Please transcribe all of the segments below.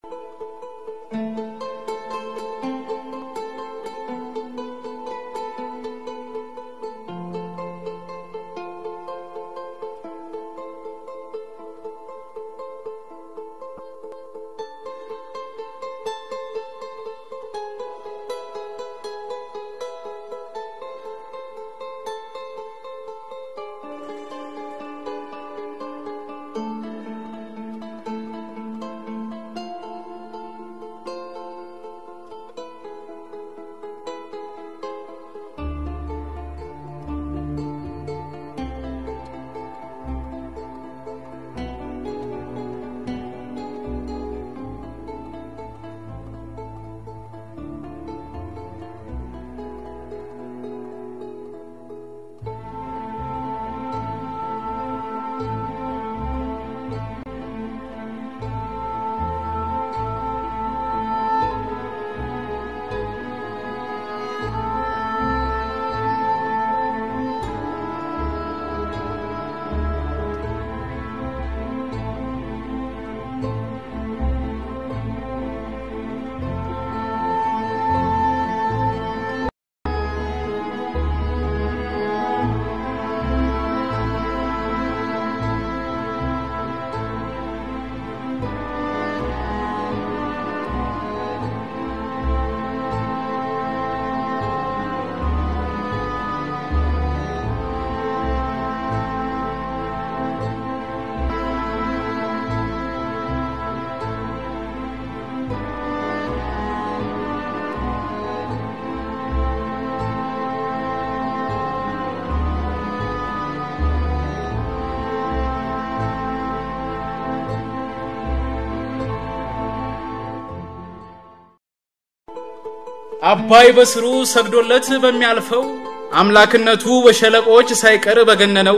አባይ በስሩ ሰግዶለት በሚያልፈው አምላክነቱ በሸለቆች ሳይቀር በገነነው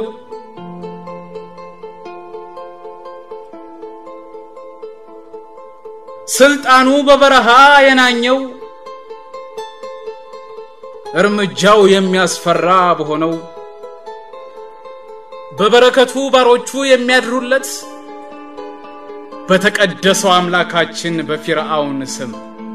ስልጣኑ በበረሃ የናኘው እርምጃው የሚያስፈራ በሆነው በበረከቱ ባሮቹ የሚያድሩለት በተቀደሰው አምላካችን በፊርዓውን ስም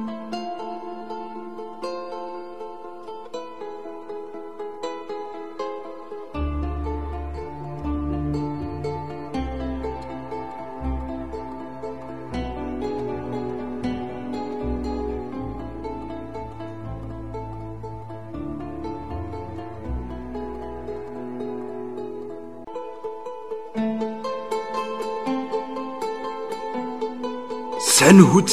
ሰንሁት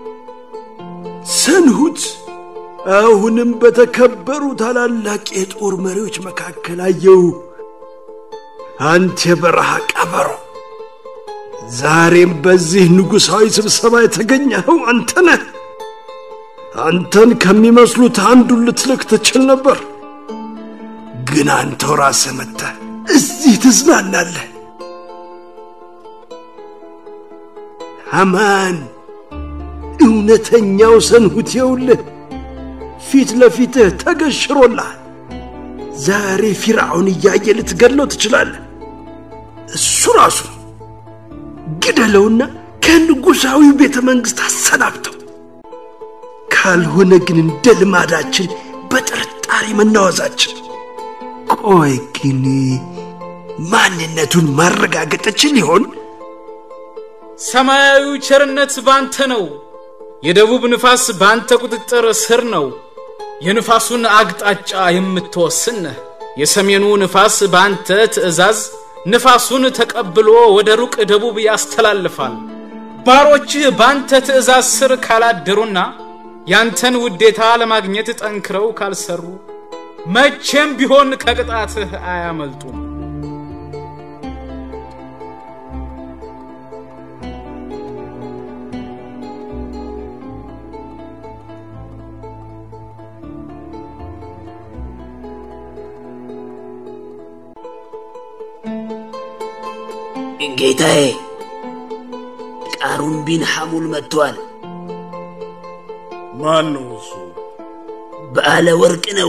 ሰንሁት አሁንም በተከበሩ ታላላቅ የጦር መሪዎች መካከል አየው። አንተ የበረሃ ቀበሮ፣ ዛሬም በዚህ ንጉሣዊ ስብሰባ የተገኘኸው አንተ ነህ። አንተን ከሚመስሉት አንዱን ልትልክ ትችል ነበር፣ ግን አንተው ራስህ መጥተህ እዚህ ትዝናናለህ። ሃማን እውነተኛው ሰንሁት የውልህ ፊት ለፊትህ ተገሽሮልሃል። ዛሬ ፊርዓውን እያየ ልትገድለው ትችላለህ። እሱ ራሱ ግደለውና ከንጉሣዊው ቤተ መንግሥት አሰናብተው። ካልሆነ ግን እንደ ልማዳችን በጥርጣሬ መናወዛችን። ቆይ ግን ማንነቱን ማረጋገጥ እችል ይሆን? ሰማያዊ ቸርነት ባንተ ነው። የደቡብ ንፋስ ባንተ ቁጥጥር ስር ነው። የንፋሱን አቅጣጫ የምትወስን ነህ። የሰሜኑ ንፋስ ባንተ ትእዛዝ ንፋሱን ተቀብሎ ወደ ሩቅ ደቡብ ያስተላልፋል። ባሮችህ ባንተ ትእዛዝ ስር ካላደሩና ያንተን ውዴታ ለማግኘት ጠንክረው ካልሰሩ መቼም ቢሆን ከቅጣትህ አያመልጡም። ጌታዬ ቃሩን ቢን ሐሙል መጥቷል። ማን ነው እሱ? በዓለ ወርቅ ነው።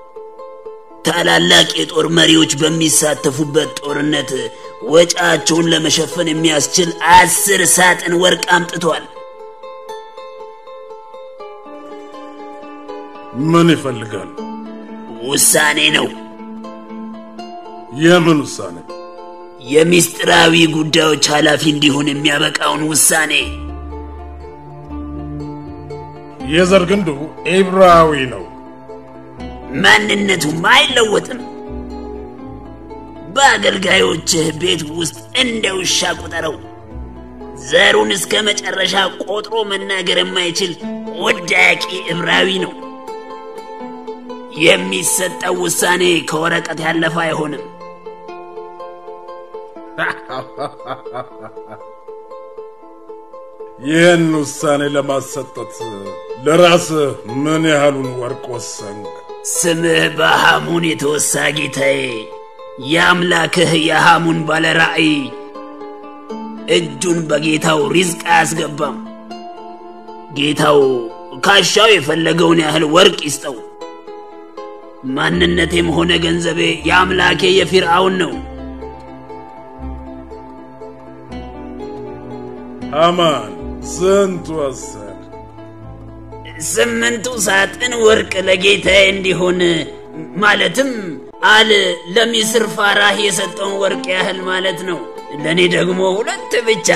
ታላላቅ የጦር መሪዎች በሚሳተፉበት ጦርነት ወጪያቸውን ለመሸፈን የሚያስችል አስር ሳጥን ወርቅ አምጥቷል። ምን ይፈልጋል? ውሳኔ ነው። የምን ውሳኔ? የሚስጥራዊ ጉዳዮች ኃላፊ እንዲሆን የሚያበቃውን ውሳኔ። የዘር ግንዱ ኢብራዊ ነው። ማንነቱም አይለወጥም። በአገልጋዮችህ ቤት ውስጥ እንደ ውሻ ቁጠረው። ዘሩን እስከ መጨረሻ ቆጥሮ መናገር የማይችል ወዳቂ ዕብራዊ ነው። የሚሰጠው ውሳኔ ከወረቀት ያለፈ አይሆንም። ይህን ውሳኔ ለማሰጠት ለራስህ ምን ያህሉን ወርቅ ወሰንክ? ስምህ በሐሙን የተወሳ ጌታዬ፣ የአምላክህ የሐሙን ባለ ራእይ እጁን በጌታው ሪዝቅ አያስገባም። ጌታው ካሻው የፈለገውን ያህል ወርቅ ይስጠው። ማንነቴም ሆነ ገንዘቤ የአምላኬ የፊርዓውን ነው። ሃማን ስንት ወሰን? ስምንቱ ሳጥን ወርቅ ለጌታዬ እንዲሆን ማለትም አል ለሚስር ፋራህ የሰጠውን ወርቅ ያህል ማለት ነው። ለእኔ ደግሞ ሁለት ብቻ።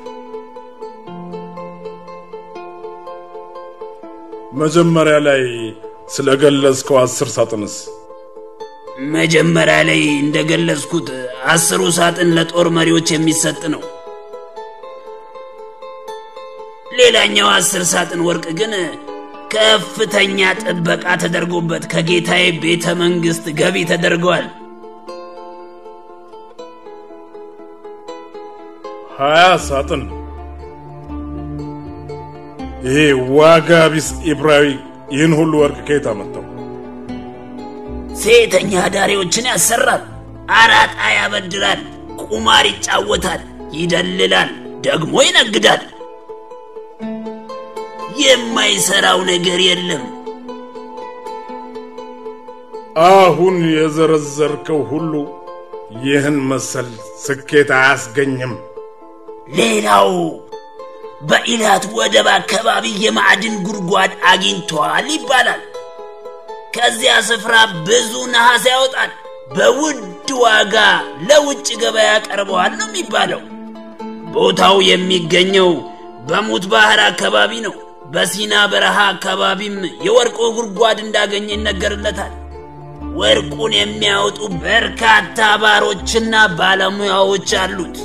መጀመሪያ ላይ ስለገለጽከው አስር ሳጥንስ? መጀመሪያ ላይ እንደገለጽኩት አስሩ ሳጥን ለጦር መሪዎች የሚሰጥ ነው። ሌላኛው አስር ሳጥን ወርቅ ግን ከፍተኛ ጥበቃ ተደርጎበት ከጌታዬ ቤተ መንግሥት ገቢ ተደርገዋል። ሀያ ሳጥን። ይሄ ዋጋ ቢስ ኢብራዊ ይህን ሁሉ ወርቅ ከየት አመጣው? ሴተኛ አዳሪዎችን ያሰራል፣ አራጣ ያበድራል፣ ቁማር ይጫወታል፣ ይደልላል፣ ደግሞ ይነግዳል። የማይሰራው ነገር የለም። አሁን የዘረዘርከው ሁሉ ይህን መሰል ስኬት አያስገኝም። ሌላው በኢላት ወደብ አካባቢ የማዕድን ጉድጓድ አግኝቷል ይባላል። ከዚያ ስፍራ ብዙ ነሐስ ያወጣል፣ በውድ ዋጋ ለውጭ ገበያ ያቀርበዋል ነው የሚባለው። ቦታው የሚገኘው በሙት ባህር አካባቢ ነው። በሲና በረሃ አካባቢም የወርቁ ጉድጓድ እንዳገኘ ይነገርለታል። ወርቁን የሚያወጡ በርካታ ባሮችና ባለሙያዎች አሉት።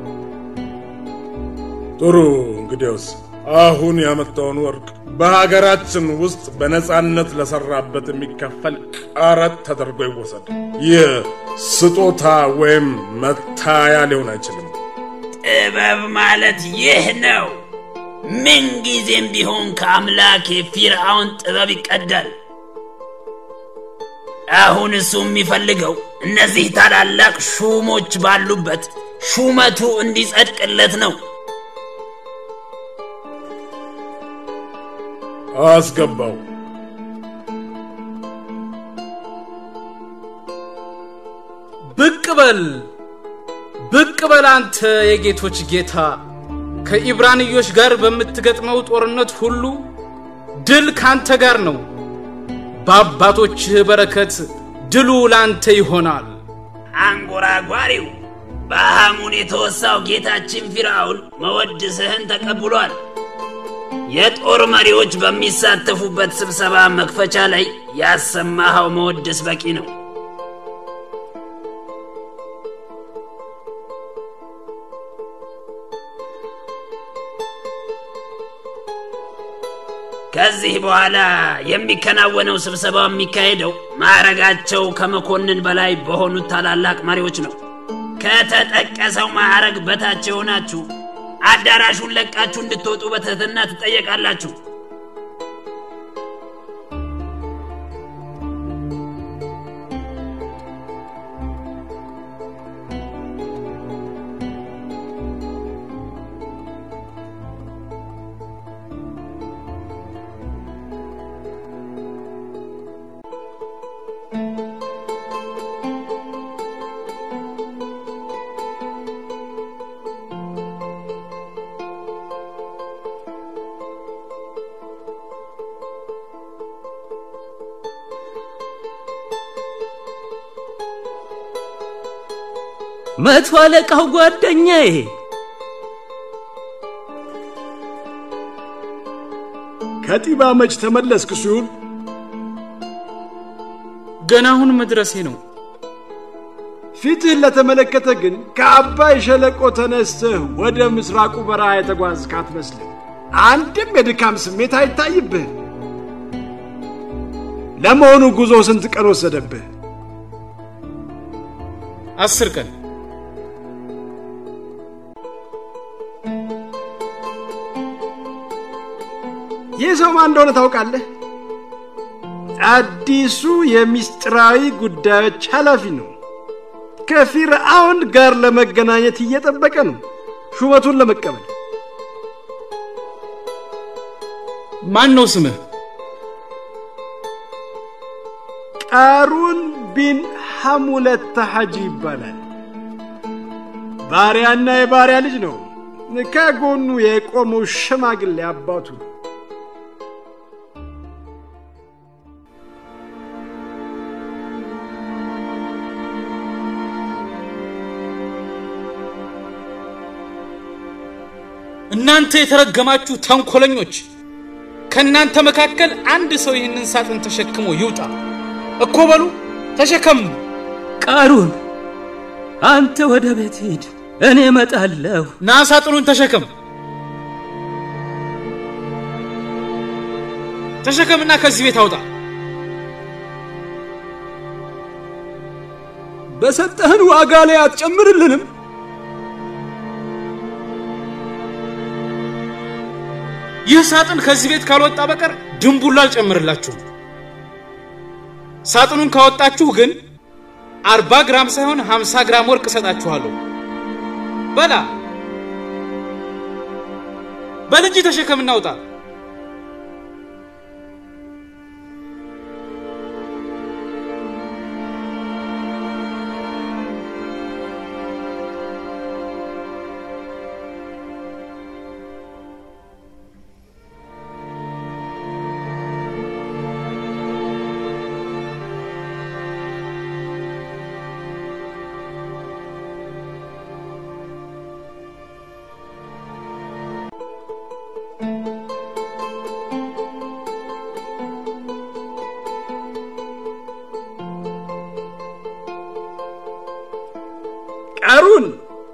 ጥሩ እንግዲያውስ አሁን ያመጣውን ወርቅ በሀገራችን ውስጥ በነጻነት ለሰራበት የሚከፈል ቀረጥ ተደርጎ ይወሰድ። ይህ ስጦታ ወይም መታያ ሊሆን አይችልም። ጥበብ ማለት ይህ ነው። ምንጊዜም ቢሆን ከአምላክ የፊርዓውን ጥበብ ይቀዳል። አሁን እሱ የሚፈልገው እነዚህ ታላላቅ ሹሞች ባሉበት ሹመቱ እንዲጸድቅለት ነው። አስገባው። ብቅ በል ብቅ በል አንተ የጌቶች ጌታ ከኢብራንዮች ጋር በምትገጥመው ጦርነት ሁሉ ድል ካንተ ጋር ነው። በአባቶችህ በረከት ድሉ ላንተ ይሆናል። አንጎራጓሪው በሐሙን የተወሳው ጌታችን ፊርዓውን መወድስህን ተቀብሏል። የጦር መሪዎች በሚሳተፉበት ስብሰባ መክፈቻ ላይ ያሰማኸው መወድስ በቂ ነው። ከዚህ በኋላ የሚከናወነው ስብሰባ የሚካሄደው ማዕረጋቸው ከመኮንን በላይ በሆኑት ታላላቅ መሪዎች ነው። ከተጠቀሰው ማዕረግ በታች የሆናችሁ አዳራሹን ለቃችሁ እንድትወጡ በትህትና ትጠየቃላችሁ። መቶ አለቃው ጓደኛዬ ከጢባ መች ተመለስክ ሲሆን ገና አሁን መድረሴ ነው። ፊትህን ለተመለከተ ግን ከአባይ ሸለቆ ተነስተህ ወደ ምስራቁ በረሃ የተጓዝክ አትመስልም። አንድም የድካም ስሜት አይታይብህም። ለመሆኑ ጉዞ ስንት ቀን ወሰደብህ? አስር ቀን ይህ ሰው ማን እንደሆነ ታውቃለህ? አዲሱ የሚስጥራዊ ጉዳዮች ኃላፊ ነው። ከፊርዓውን ጋር ለመገናኘት እየጠበቀ ነው፣ ሹመቱን ለመቀበል። ማን ነው ስምህ? ቃሩን ቢን ሐሙለት ተሐጂ ይባላል። ባሪያና የባሪያ ልጅ ነው። ከጎኑ የቆመው ሽማግሌ አባቱ ነው። እናንተ የተረገማችሁ ተንኮለኞች፣ ከእናንተ መካከል አንድ ሰው ይህንን ሳጥን ተሸክሞ ይውጣ። እኮ በሉ ተሸከሙ። ቃሩን አንተ ወደ ቤት ሂድ፣ እኔ እመጣለሁ። ና ሳጥኑን ተሸከም። ተሸከምና ከዚህ ቤት አውጣ። በሰጠህን ዋጋ ላይ አትጨምርልንም? ይህ ሳጥን ከዚህ ቤት ካልወጣ በቀር ድንቡላ አልጨምርላችሁም። ሳጥኑን ካወጣችሁ ግን አርባ ግራም ሳይሆን ሀምሳ ግራም ወርቅ እሰጣችኋለሁ። በላ በልጅ ተሸከምና ውጣ። ቃሩን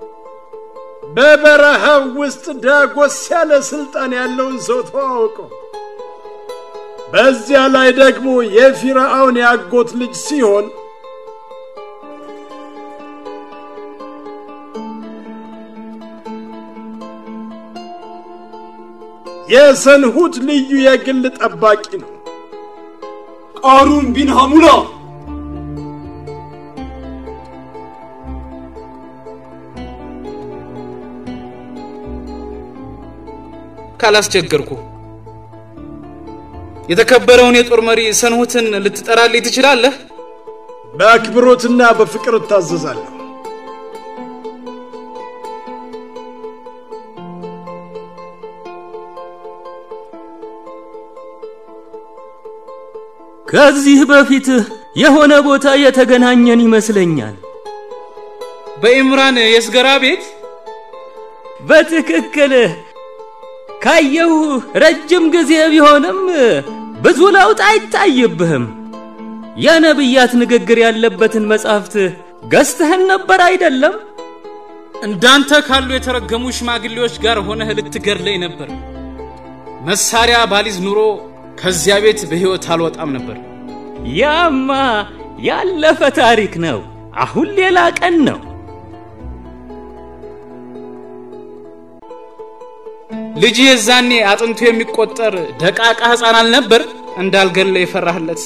በበረሃው ውስጥ ዳጎስ ያለ ስልጣን ያለውን ሰው ተዋውቀው። በዚያ ላይ ደግሞ የፊርዓውን ያጎት ልጅ ሲሆን የሰንሁት ልዩ የግል ጠባቂ ነው። ቃሩን ቢን ሐሙላ ካላስቸገርኩ የተከበረውን የጦር መሪ ሰንሁትን ልትጠራልኝ ትችላለህ? በአክብሮትና በፍቅር እታዘዛለሁ። ከዚህ በፊት የሆነ ቦታ የተገናኘን ይመስለኛል። በኢምራን የስገራ ቤት በትክክል ካየሁ ረጅም ጊዜ ቢሆንም ብዙ ለውጥ አይታይብህም። የነቢያት ንግግር ያለበትን መጻሕፍት ገዝተህን ነበር አይደለም? እንዳንተ ካሉ የተረገሙ ሽማግሌዎች ጋር ሆነህ ልትገድለኝ ነበር። መሳሪያ ባሊዝ ኑሮ ከዚያ ቤት በሕይወት አልወጣም ነበር። ያማ ያለፈ ታሪክ ነው። አሁን ሌላ ቀን ነው። ልጅ የዛኔ አጥንቱ የሚቆጠር ደቃቃ ሕፃን አልነበር እንዳልገለ የፈራህለት?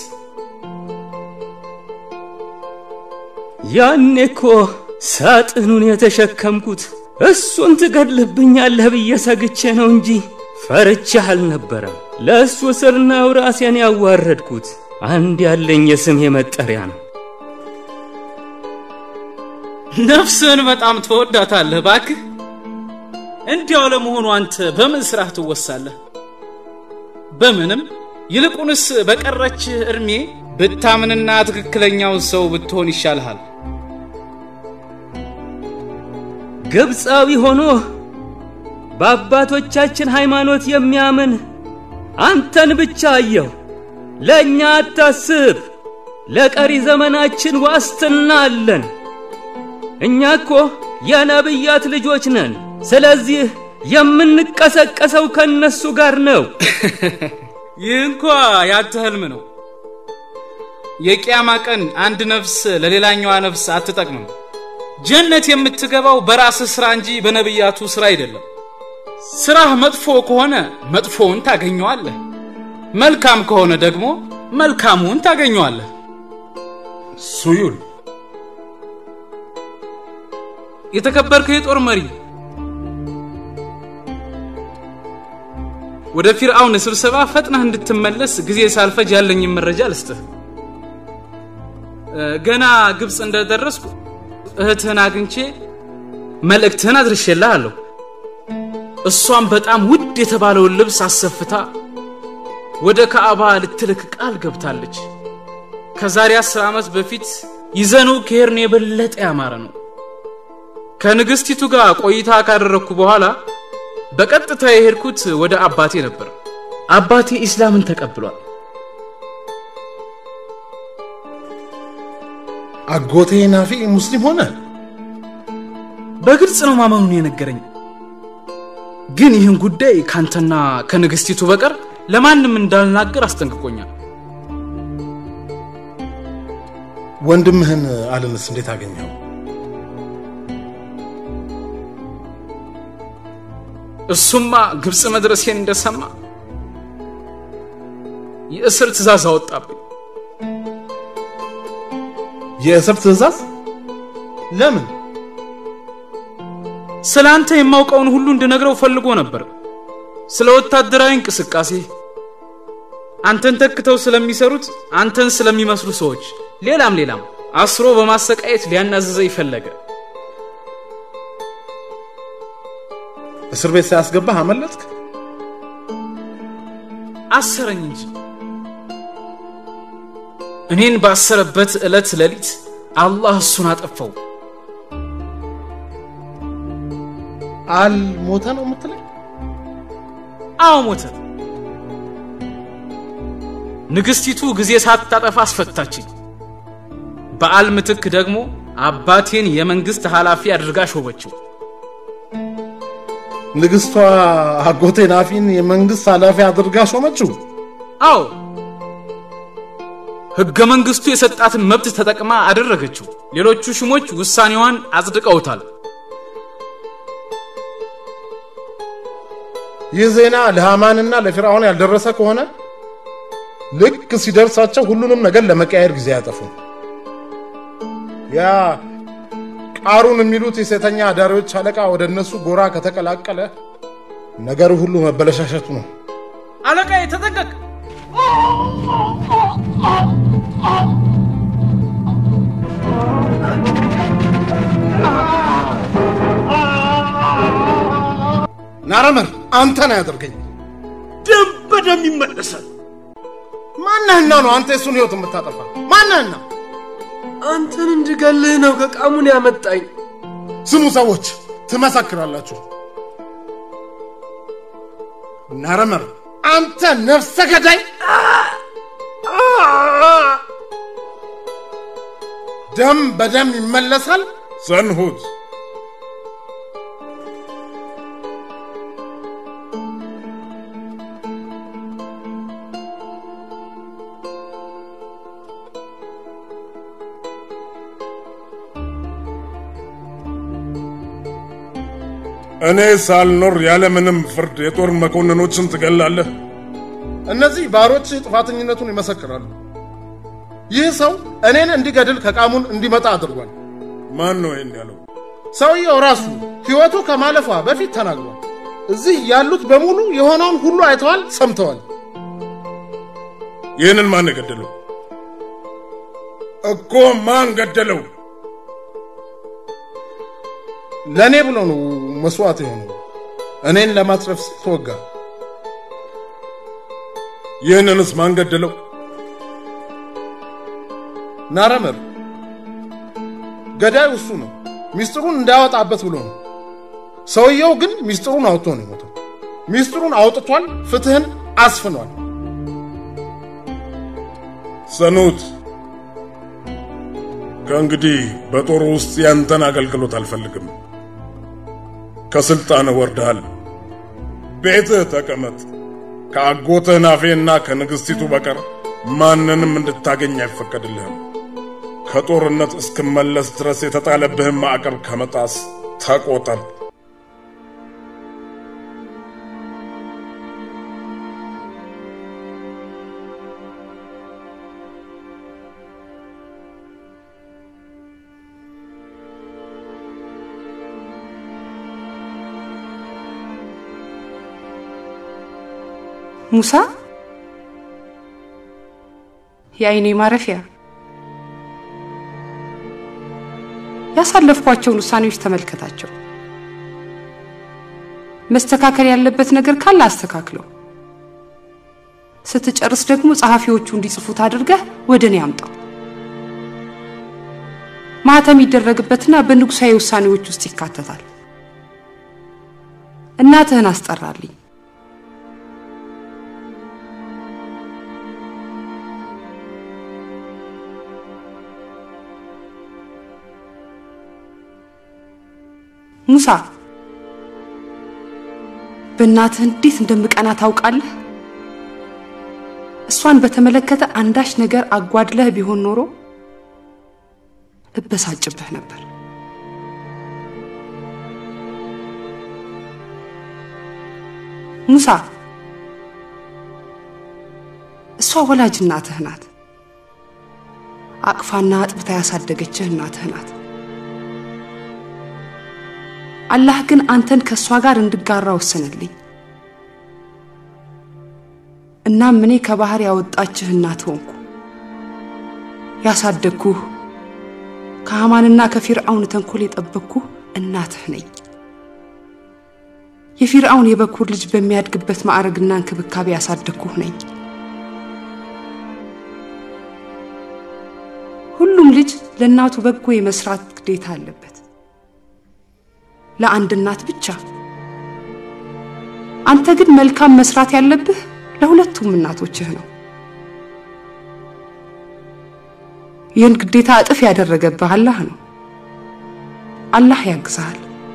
ያኔ እኮ ሳጥኑን የተሸከምኩት እሱን ትገድልብኛለህ ብዬ ሰግቼ ነው እንጂ ፈርቼህ አልነበረም። ለእሱ ስር ነው ራሴን ያዋረድኩት። አንድ ያለኝ የስሜ መጠሪያ ነው። ነፍስህን በጣም ትወዳታለህ ባክህ። እንዲያው ለመሆኑ አንተ በምን ስራህ ትወሳለህ? በምንም። ይልቁንስ በቀረች እድሜ ብታምንና ትክክለኛውን ሰው ብትሆን ይሻልሃል። ግብፃዊ ሆኖ በአባቶቻችን ሃይማኖት የሚያምን አንተን ብቻ አየሁ። ለእኛ አታስብ፣ ለቀሪ ዘመናችን ዋስትና አለን። እኛ እኮ የነቢያት ልጆች ነን። ስለዚህ የምንቀሰቀሰው ከነሱ ጋር ነው። ይህ እንኳ ያንተ ህልም ነው። የቂያማ ቀን አንድ ነፍስ ለሌላኛዋ ነፍስ አትጠቅምም። ጀነት የምትገባው በራስህ ስራ እንጂ በነቢያቱ ስራ አይደለም። ስራህ መጥፎ ከሆነ መጥፎውን ታገኘዋለህ፣ መልካም ከሆነ ደግሞ መልካሙን ታገኘዋለህ። ሱዩል የተከበርከው የጦር መሪ ወደ ፊርዓውን ስብሰባ ፈጥነህ እንድትመለስ ጊዜ ሳልፈጅ ያለኝን መረጃ ልስጥህ። እ፣ ገና ግብፅ እንደደረስኩ እህትህን አግኝቼ መልእክትህን አድርሼልሃለሁ። እሷም በጣም ውድ የተባለውን ልብስ አሰፍታ ወደ ካዕባ ልትልክ ቃል ገብታለች። ከዛሬ አስር ዓመት በፊት ይዘነው ከሄድን የበለጠ ያማረ ነው። ከንግሥቲቱ ጋር ቆይታ ካደረግኩ በኋላ በቀጥታ የሄድኩት ወደ አባቴ ነበር። አባቴ ኢስላምን ተቀብሏል። አጎቴ ናፊ ሙስሊም ሆነ። በግልጽ ነው ማመኑን የነገረኝ። ግን ይህን ጉዳይ ካንተና ከንግሥቲቱ በቀር ለማንም እንዳልናገር አስጠንቅቆኛል። ወንድምህን አልንስ እንዴት አገኘው? እሱማ ግብፅ መድረሴን እንደሰማ የእስር ትእዛዝ አወጣብኝ። የእስር ትእዛዝ? ለምን? ስለ አንተ የማውቀውን ሁሉ እንድነግረው ፈልጎ ነበር። ስለ ወታደራዊ እንቅስቃሴ፣ አንተን ተክተው ስለሚሰሩት፣ አንተን ስለሚመስሉ ሰዎች፣ ሌላም ሌላም አስሮ በማሰቃየት ሊያናዝዘኝ ፈለገ። እስር ቤት ሳያስገባህ አመለጥክ? አሰረኝ እንጂ እኔን ባሰረበት ዕለት ሌሊት አላህ እሱን አጠፋው። አልሞተ ነው የምትለኝ? አዎ ሞተ። ንግሥቲቱ ጊዜ ሳታጠፋ አስፈታችኝ። በአል ምትክ ደግሞ አባቴን የመንግሥት ኃላፊ አድርጋ ሾመችው። ንግሥቷ አጎቴ ናፊን የመንግሥት ኃላፊ አድርጋ ሾመችው። አዎ ሕገ መንግሥቱ የሰጣትን መብት ተጠቅማ አደረገችው። ሌሎቹ ሹሞች ውሳኔዋን አጽድቀውታል። ይህ ዜና ለሃማንና ለፊርዓውን ያልደረሰ ከሆነ ልክ ሲደርሳቸው ሁሉንም ነገር ለመቀያየር ጊዜ ያጠፉ። ያ ቃሩን የሚሉት የሴተኛ አዳሪዎች አለቃ ወደ እነሱ ጎራ ከተቀላቀለ ነገሩ ሁሉ መበለሻሸቱ ነው። አለቃዬ ተጠንቀቅ! ናረመር አንተ ነው ያደርገኝ። ደም በደም ይመለሳል። ማነህና ነው አንተ የሱን ህይወት የምታጠፋ? ማነህና? አንተን እንድገልህ ነው ከቃሙን ያመጣኝ። ስሙ ሰዎች ትመሰክራላችሁ። ናረመር አንተ ነፍሰ ገዳይ! ደም በደም ይመለሳል። ዘንሁት እኔ ሳልኖር ያለምንም ፍርድ የጦር መኮንኖችን ትገላለህ? እነዚህ ባሮች ጥፋተኝነቱን ይመሰክራሉ። ይህ ሰው እኔን እንዲገድል ከቃሙን እንዲመጣ አድርጓል። ማን ነው ይህን ያለው? ሰውየው ራሱ ሕይወቱ ከማለፏ በፊት ተናግሯል። እዚህ ያሉት በሙሉ የሆነውን ሁሉ አይተዋል፣ ሰምተዋል። ይህንን ማን ገደለው? እኮ ማን ገደለው? ለእኔ ብሎ ነው መስዋዕት የሆነው። እኔን ለማትረፍ ሲል ተወጋ። ይህንንስ ማን ገደለው? ናረመር ገዳዩ እሱ ነው። ሚስጥሩን እንዳያወጣበት ብሎ ነው። ሰውየው ግን ሚስጥሩን አውጥቶ ነው የሞተው። ሚስጥሩን አውጥቷል፣ ፍትህን አስፍኗል። ሰኑት፣ ከእንግዲህ በጦሩ ውስጥ ያንተን አገልግሎት አልፈልግም። ከስልጣን ወርደሃል። ቤትህ ተቀመጥ። ከአጎትህ ናፌና ከንግሥቲቱ በቀር ማንንም እንድታገኝ አይፈቀድልህም። ከጦርነት እስክመለስ ድረስ የተጣለብህን ማዕቀብ ከመጣስ ተቆጠብ። ሙሳ የአይኔ ማረፊያ ያሳለፍኳቸውን ውሳኔዎች ተመልከታቸው። መስተካከል ያለበት ነገር ካለ አስተካክለው። ስትጨርስ ደግሞ ጸሐፊዎቹ እንዲጽፉት አድርገህ ወደ እኔ አምጣው። ማህተም ይደረግበትና በንጉሳዊ ውሳኔዎች ውስጥ ይካተታል። እናትህን አስጠራልኝ። ሙሳ በእናትህ እንዴት እንደምቀና ታውቃለህ? እሷን በተመለከተ አንዳች ነገር አጓድለህ ቢሆን ኖሮ እበሳጭብህ ነበር። ሙሳ እሷ ወላጅ እናትህ ናት። አቅፋና አጥብታ ያሳደገችህ እናትህ ናት። አላህ ግን አንተን ከእሷ ጋር እንድጋራ ወሰነልኝ። እናም እኔ ከባህር ያወጣችህ እናት ሆንኩ። ያሳደግኩህ ከሐማንና ከፊርአውን ተንኮል የጠበቅኩህ እናትህ ነኝ። የፊርአውን የበኩር ልጅ በሚያድግበት ማዕረግና እንክብካቤ ያሳደግኩህ ነኝ። ሁሉም ልጅ ለእናቱ በጎ የመስራት ግዴታ አለበት። ለአንድ እናት ብቻ። አንተ ግን መልካም መስራት ያለብህ ለሁለቱም እናቶችህ ነው። ይህን ግዴታ እጥፍ ያደረገብህ አላህ ነው። አላህ ያግዝሃል።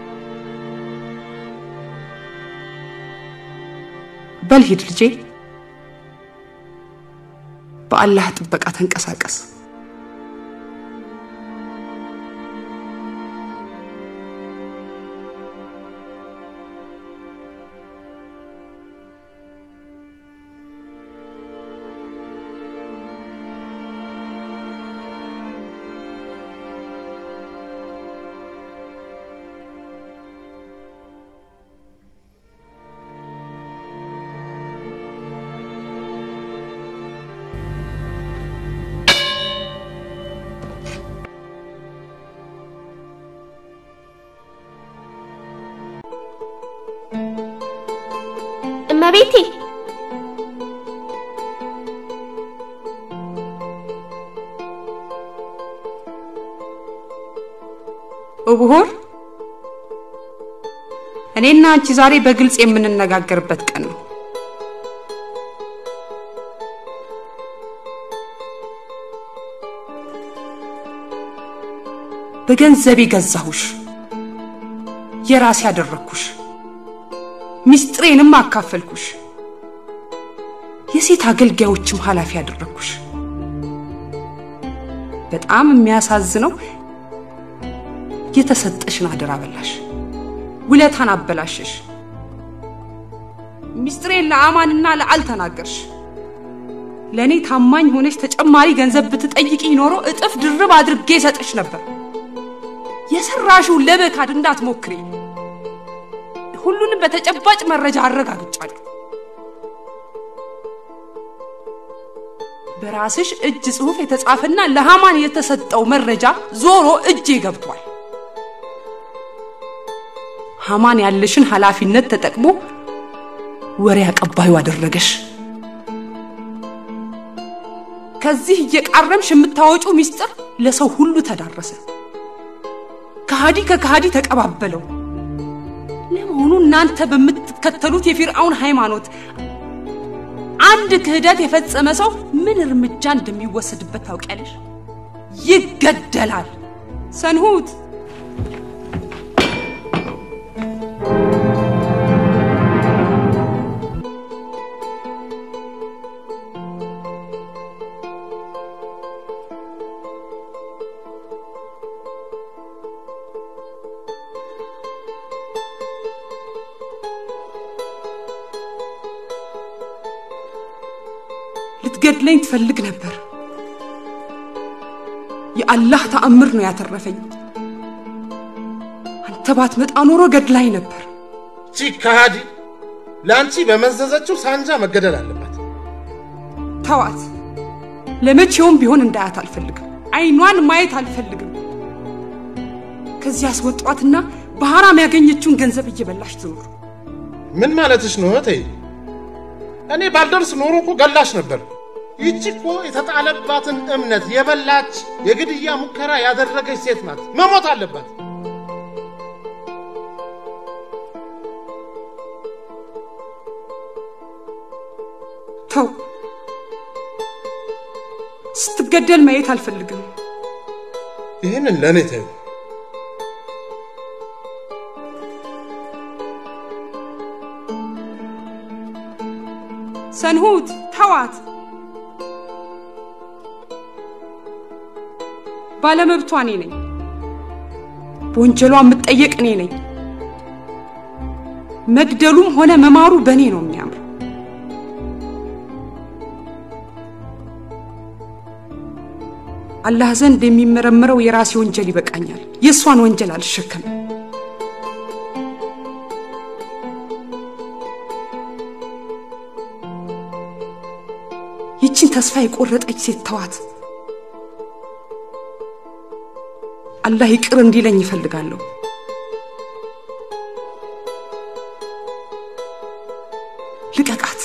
በል ሂድ ልጄ፣ በአላህ ጥበቃ ተንቀሳቀስ። እመቤቴ እብሆር እኔና አንቺ ዛሬ በግልጽ የምንነጋገርበት ቀን ነው። በገንዘቤ ገዛሁሽ፣ የራሴ ያደረግኩሽ፣ ሚስጥሬንም አካፈልኩሽ፣ የሴት አገልጋዮችም ኃላፊ ያደረግኩሽ። በጣም የሚያሳዝነው የተሰጠሽን አደራ በላሽ፣ ውለታን አበላሸሽ። ሚስጥሬን ለአማንና ለአል ተናገርሽ። ለእኔ ታማኝ ሆነሽ ተጨማሪ ገንዘብ ብትጠይቂ ኖሮ እጥፍ ድርብ አድርጌ ሰጥሽ ነበር። የሰራሽው ለበካድ እንዳትሞክሪ። ሁሉንም በተጨባጭ መረጃ አረጋግጫለሁ። በራስሽ እጅ ጽሑፍ የተጻፈና ለሃማን የተሰጠው መረጃ ዞሮ እጄ ገብቷል። ሃማን ያለሽን ኃላፊነት ተጠቅሞ ወሬ አቀባዩ አደረገሽ። ከዚህ እየቃረምሽ የምታወጪው ሚስጥር ለሰው ሁሉ ተዳረሰ። ከሃዲ ከከሃዲ ተቀባበለው። ለመሆኑ እናንተ በምትከተሉት የፊርዓውን ሃይማኖት አንድ ክህደት የፈጸመ ሰው ምን እርምጃ እንደሚወሰድበት ታውቂያለሽ? ይገደላል። ሰንሁት ልትገድለኝ ትፈልግ ነበር። የአላህ ተአምር ነው ያተረፈኝ። አንተ ባትመጣ ኖሮ ገድላኝ ነበር። ቺ ከሃዲ ለአንቺ በመዘዘችው ሳንጃ መገደል አለባት። ተዋት። ለመቼውም ቢሆን እንዳያት አልፈልግም። አይኗን ማየት አልፈልግም። ከዚህ አስወጧትና በሐራም ያገኘችውን ገንዘብ እየበላሽ ትኖር። ምን ማለትሽ ነው እህቴ? እኔ ባልደርስ ኖሮ እኮ ገላሽ ነበር። ይቺ እኮ የተጣለባትን እምነት የበላች የግድያ ሙከራ ያደረገች ሴት ናት። መሞት አለባት። ተው፣ ስትገደል ማየት አልፈልግም። ይህንን ለእኔ ተይው። ሰንሁት ተዋት። ባለመብቷ እኔ ነኝ። በወንጀሏ የምጠየቅ እኔ ነኝ። መግደሉም ሆነ መማሩ በእኔ ነው የሚያምር። አላህ ዘንድ የሚመረምረው የራሴ ወንጀል ይበቃኛል። የእሷን ወንጀል አልሸከምም። ይችን ተስፋ የቆረጠች ሴት ተዋት። አላህ ይቅር እንዲለኝ ይፈልጋለሁ። ልቀቃት።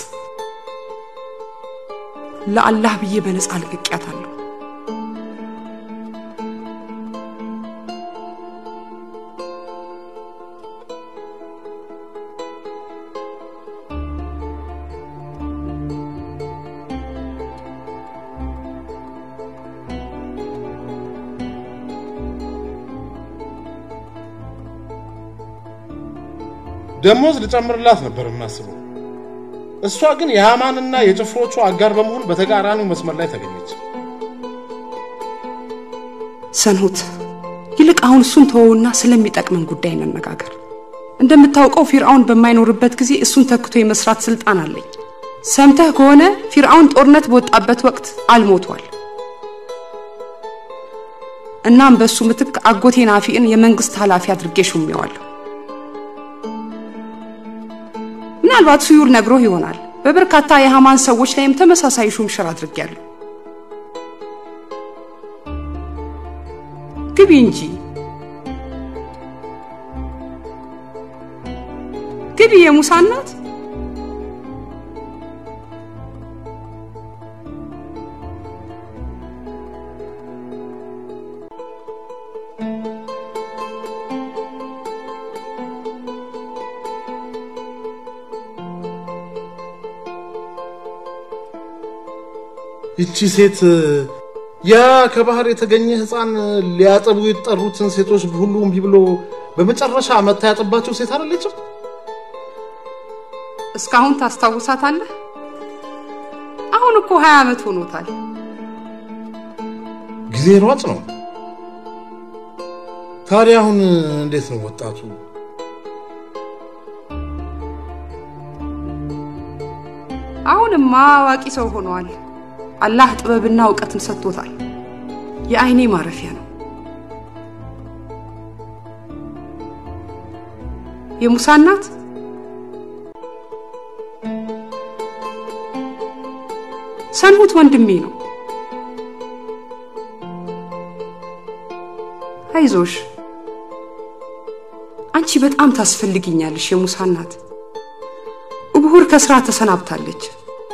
ለአላህ ብዬ በነፃ ልቅቄያታለሁ። ደሞዝ ልጨምርላት ነበር የማስበው። እሷ ግን የሃማንና የጭፍሮቹ አጋር በመሆን በተቃራኒው መስመር ላይ ተገኘች። ሰንሁት፣ ይልቅ አሁን እሱን ተወውና ስለሚጠቅመን ጉዳይ እንነጋገር። እንደምታውቀው ፊርዓውን በማይኖርበት ጊዜ እሱን ተክቶ የመስራት ስልጣን አለኝ። ሰምተህ ከሆነ ፊርዓውን ጦርነት በወጣበት ወቅት አልሞቷል። እናም በእሱ ምትክ አጎቴ ናፊዕን የመንግስት ኃላፊ አድርጌ ሹሜዋለሁ። ምናልባት ሱዩር ነግሮህ ይሆናል። በበርካታ የሃማን ሰዎች ላይም ተመሳሳይ ሹምሽር አድርጌያለሁ። ግቢ እንጂ ግቢ፣ የሙሳ እናት። ይቺ ሴት ያ ከባህር የተገኘ ህፃን ሊያጠቡ የጠሩትን ሴቶች ሁሉ እምቢ ብሎ በመጨረሻ መታ ያጠባቸው ሴት አይደለችም? እስካሁን ታስታውሳታለህ? አሁን እኮ ሀያ ዓመት ሆኖታል። ጊዜ ሯጭ ነው። ታዲያ አሁን እንዴት ነው ወጣቱ? አሁንማ አዋቂ ሰው ሆነዋል። አላህ ጥበብና እውቀትን ሰጥቶታል። የአይኔ ማረፊያ ነው። የሙሳ እናት ሰንሁት ወንድሜ ነው። አይዞሽ፣ አንቺ በጣም ታስፈልግኛለሽ። የሙሳ እናት እብሁር ከስራ ተሰናብታለች።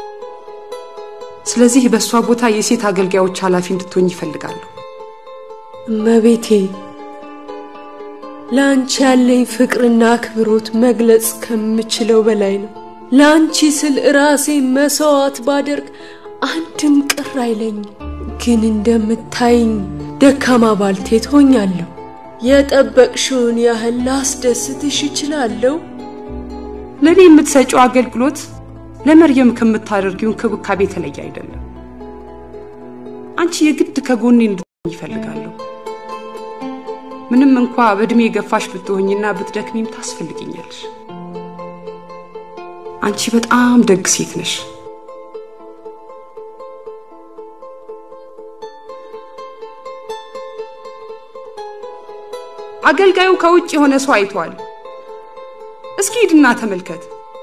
ስለዚህ በእሷ ቦታ የሴት አገልጋዮች ኃላፊ እንድትሆኝ ይፈልጋለሁ። እመቤቴ ለአንቺ ያለኝ ፍቅርና አክብሮት መግለጽ ከምችለው በላይ ነው። ለአንቺ ስል ራሴ መሰዋት ባደርግ አንድም ቅር አይለኝም። ግን እንደምታይኝ ደካማ ባልቴት ሆኛለሁ። የጠበቅሽውን ያህል ላስደስትሽ እችላለሁ። ለእኔ የምትሰጪው አገልግሎት ለመርየም ከምታደርጊው እንክብካቤ የተለየ አይደለም። አንቺ የግድ ከጎኔ እንድትሆኝ ይፈልጋለሁ። ምንም እንኳ በእድሜ የገፋሽ ብትሆኝና ብትደክሚም ታስፈልግኛለሽ። አንቺ በጣም ደግ ሴት ነሽ። አገልጋዩ ከውጭ የሆነ ሰው አይቷል። እስኪ ሂድና ተመልከት።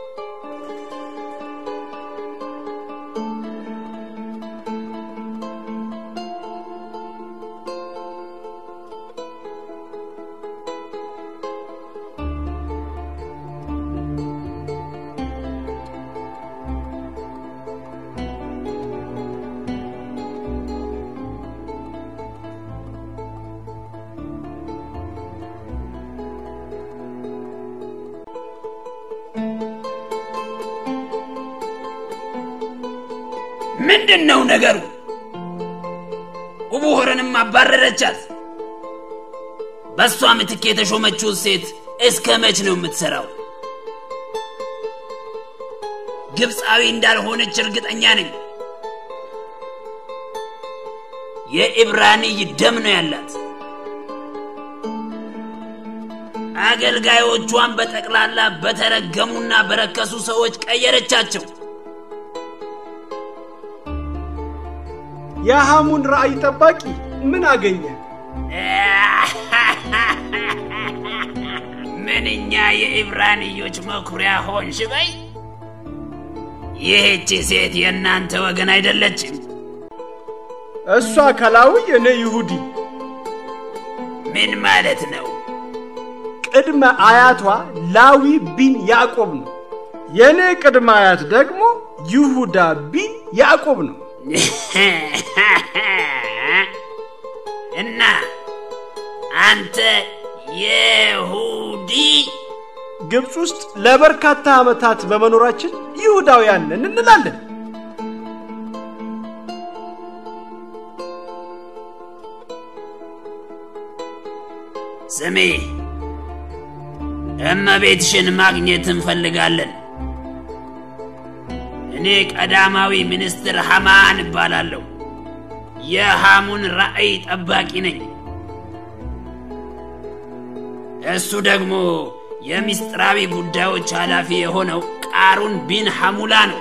ምንድን ነው ነገሩ? ውቡሆርንም አባረረቻት። በእሷ ምትክ የተሾመችውን ሴት እስከ መች ነው የምትሰራው? ግብፃዊ እንዳልሆነች እርግጠኛ ነኝ። የኢብራንይ ደም ነው ያላት። አገልጋዮቿን በጠቅላላ በተረገሙና በረከሱ ሰዎች ቀየረቻቸው። የሐሙን ራእይ ጠባቂ ምን አገኘ? ምንኛ የኢብራንዮች መኩሪያ ሆንሽ በይ። ይህቺ ሴት የእናንተ ወገን አይደለችም። እሷ ከላዊ እኔ ይሁዲ። ምን ማለት ነው? ቅድመ አያቷ ላዊ ቢን ያዕቆብ ነው። የእኔ ቅድመ አያት ደግሞ ይሁዳ ቢን ያዕቆብ ነው። እና አንተ የሁዲ ግብፅ ውስጥ ለበርካታ ዓመታት በመኖራችን ይሁዳውያን ነን እንላለን። ስሜ እመቤትሽን ማግኘት እንፈልጋለን። እኔ ቀዳማዊ ሚኒስትር ሐማን እባላለሁ። የሐሙን ራእይ ጠባቂ ነኝ። እሱ ደግሞ የምስጢራዊ ጉዳዮች ኃላፊ የሆነው ቃሩን ቢን ሐሙላ ነው።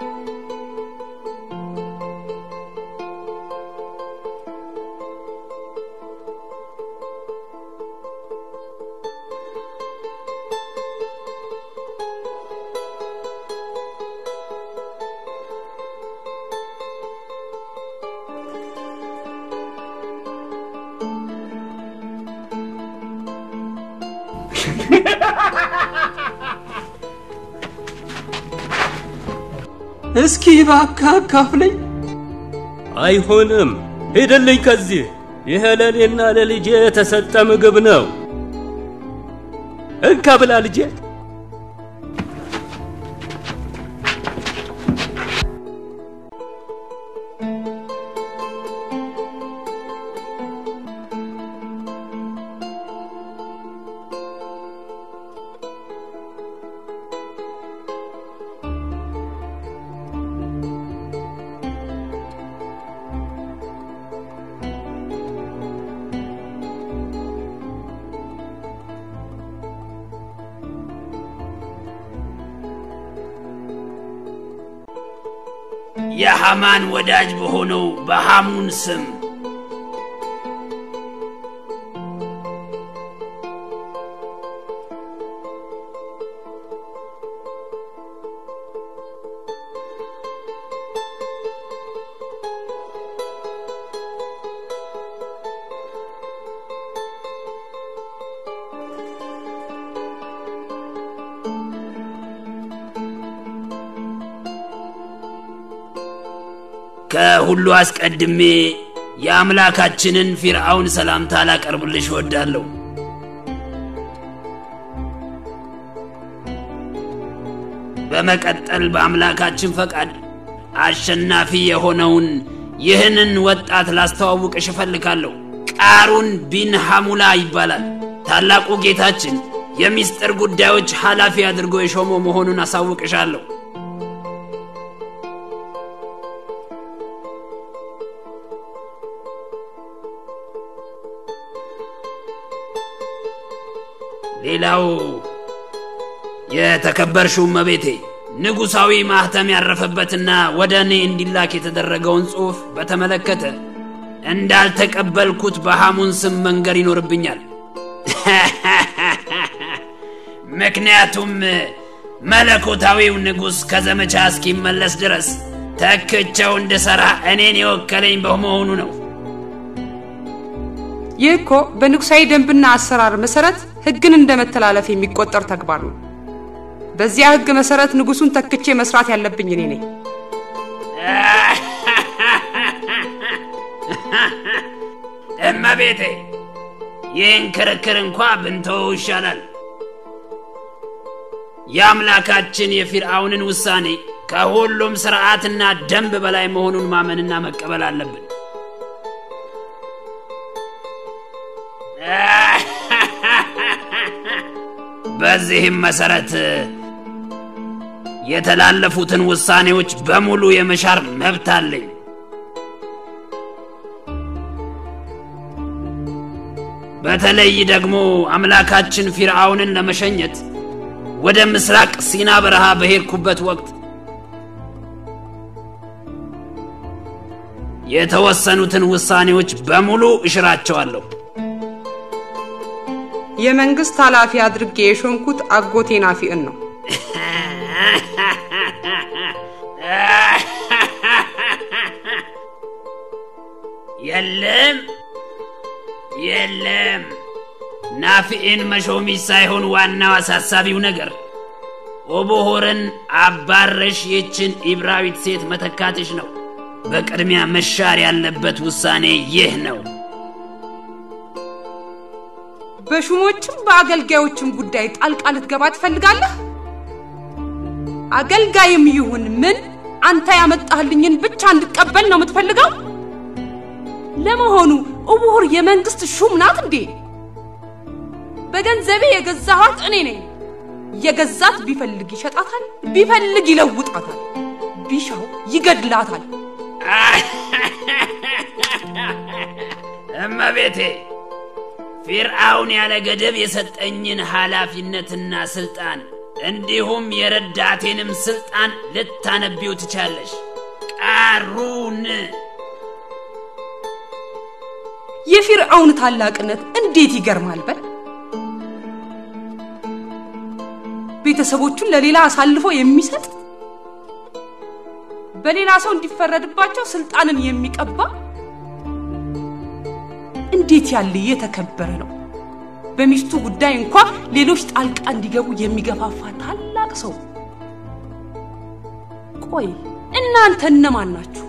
እስኪ እባክህ አካፍለኝ። አይሆንም፣ ሂድልኝ ከዚህ። ይሄ ለእኔና ለልጄ የተሰጠ ምግብ ነው። እንካ ብላ ልጄ። የሐማን ወዳጅ በሆነው በሐሙን ስም ከሁሉ አስቀድሜ የአምላካችንን ፊርዓውን ሰላምታ ላቀርብልሽ እወዳለሁ። በመቀጠል በአምላካችን ፈቃድ አሸናፊ የሆነውን ይህንን ወጣት ላስተዋውቅሽ እፈልጋለሁ። ቃሩን ቢን ሐሙላ ይባላል። ታላቁ ጌታችን የሚስጥር ጉዳዮች ኃላፊ አድርጎ የሾመው መሆኑን አሳውቅሻለሁ። ሌላው የተከበርሽው እመቤቴ ንጉሣዊ ማህተም ያረፈበትና ወደ እኔ እንዲላክ የተደረገውን ጽሑፍ በተመለከተ እንዳልተቀበልኩት በሐሙን ስም መንገር ይኖርብኛል። ምክንያቱም መለኮታዊው ንጉሥ ከዘመቻ እስኪመለስ ድረስ ተክቸው እንድሠራ እኔን የወከለኝ በመሆኑ ነው። ይህ እኮ በንጉሳዊ ደንብና አሰራር መሰረት ሕግን እንደ መተላለፍ የሚቆጠር ተግባር ነው። በዚያ ሕግ መሰረት ንጉሱን ተክቼ መስራት ያለብኝ እኔ ነኝ። እመቤቴ ይህን ክርክር እንኳ ብንተወው ይሻላል። የአምላካችን የፊርዓውንን ውሳኔ ከሁሉም ሥርዓትና ደንብ በላይ መሆኑን ማመንና መቀበል አለብን። በዚህም መሰረት የተላለፉትን ውሳኔዎች በሙሉ የመሻር መብት አለኝ። በተለይ ደግሞ አምላካችን ፊርዓውንን ለመሸኘት ወደ ምስራቅ ሲና በረሃ በሄድኩበት ወቅት የተወሰኑትን ውሳኔዎች በሙሉ እሽራቸዋለሁ። የመንግስት ኃላፊ አድርጌ የሾምኩት አጎቴ ናፊዕን ነው። የለም የለም፣ ናፊዕን መሾሚሽ ሳይሆን ዋናው አሳሳቢው ነገር ኦቦሆርን አባረሽ ይችን ኢብራዊት ሴት መተካትሽ ነው። በቅድሚያ መሻር ያለበት ውሳኔ ይህ ነው። በሹሞችም በአገልጋዮችም ጉዳይ ጣልቃ ልትገባ ትፈልጋለህ? አገልጋይም ይሁን ምን አንተ ያመጣህልኝን ብቻ እንድቀበል ነው የምትፈልገው? ለመሆኑ እቡሁር የመንግስት ሹም ናት እንዴ? በገንዘቤ የገዛኋት እኔ ነኝ። የገዛት ቢፈልግ ይሸጣታል፣ ቢፈልግ ይለውጣታል፣ ቢሻው ይገድላታል። እመቤቴ ፊርዓውን ያለ ገደብ የሰጠኝን ኃላፊነትና ስልጣን እንዲሁም የረዳቴንም ስልጣን ልታነቢው ትቻለሽ። ቃሩን የፊርዓውን ታላቅነት እንዴት ይገርማል! በል ቤተሰቦቹን ለሌላ አሳልፎ የሚሰጥ በሌላ ሰው እንዲፈረድባቸው ስልጣንን የሚቀባ እንዴት ያለ የተከበረ ነው! በሚስቱ ጉዳይ እንኳ ሌሎች ጣልቃ እንዲገቡ የሚገፋፋ ታላቅ ሰው። ቆይ እናንተ እነማን ናችሁ?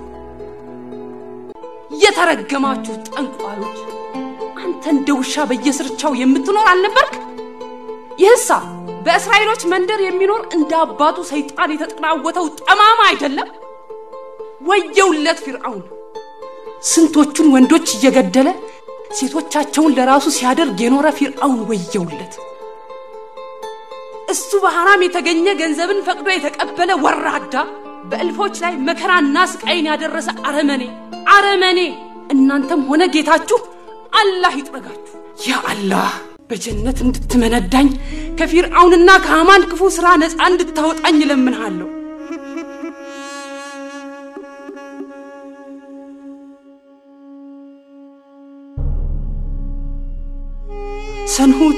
የተረገማችሁ ጠንቋዮች! አንተ እንደ ውሻ በየስርቻው የምትኖር አልነበርክ? ይህሳ በእስራኤሎች መንደር የሚኖር እንደ አባቱ ሰይጣን የተጠናወተው ጠማማ አይደለም? ወየውለት ፊርዓውን! ስንቶቹን ወንዶች እየገደለ ሴቶቻቸውን ለራሱ ሲያደርግ የኖረ ፊርዓውን ወየውለት! እሱ በሐራም የተገኘ ገንዘብን ፈቅዶ የተቀበለ ወራዳ፣ በእልፎች ላይ መከራና ስቃይን ያደረሰ አረመኔ አረመኔ! እናንተም ሆነ ጌታችሁ አላህ ይጥረጋችሁ። ያ አላህ በጀነት እንድትመነዳኝ ከፊርዓውንና ከሐማን ክፉ ሥራ ነፃ እንድታወጣኝ እለምንሃለሁ። ሰንሁት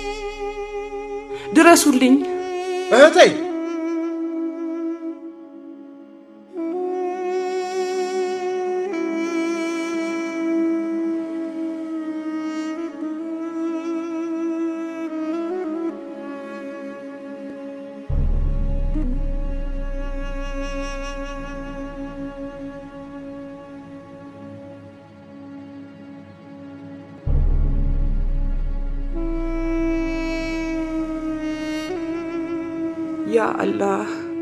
ድረሱልኝ። እህቴ ያ አላህ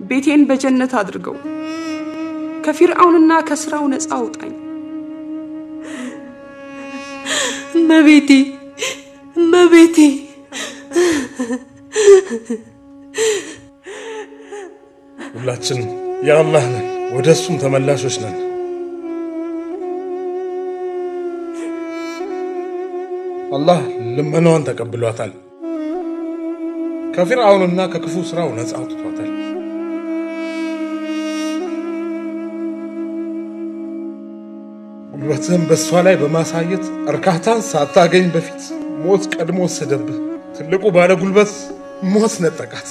ቤቴን በጀነት አድርገው፣ ከፊርዓውንና ከስራው ነፃ አውጣኝ። እመቤቴ እመቤቴ ሁላችን የአላህ ነን፣ ወደ እሱም ተመላሾች ነን። አላህ ልመናዋን ተቀብሏታል። ከፊርዓውንና ከክፉ ስራው ነፃ አውጥቷታል። ጉልበትህን በእሷ ላይ በማሳየት እርካታን ሳታገኝ በፊት ሞት ቀድሞ ወሰደብህ። ትልቁ ባለ ጉልበት ሞት ነጠቃት።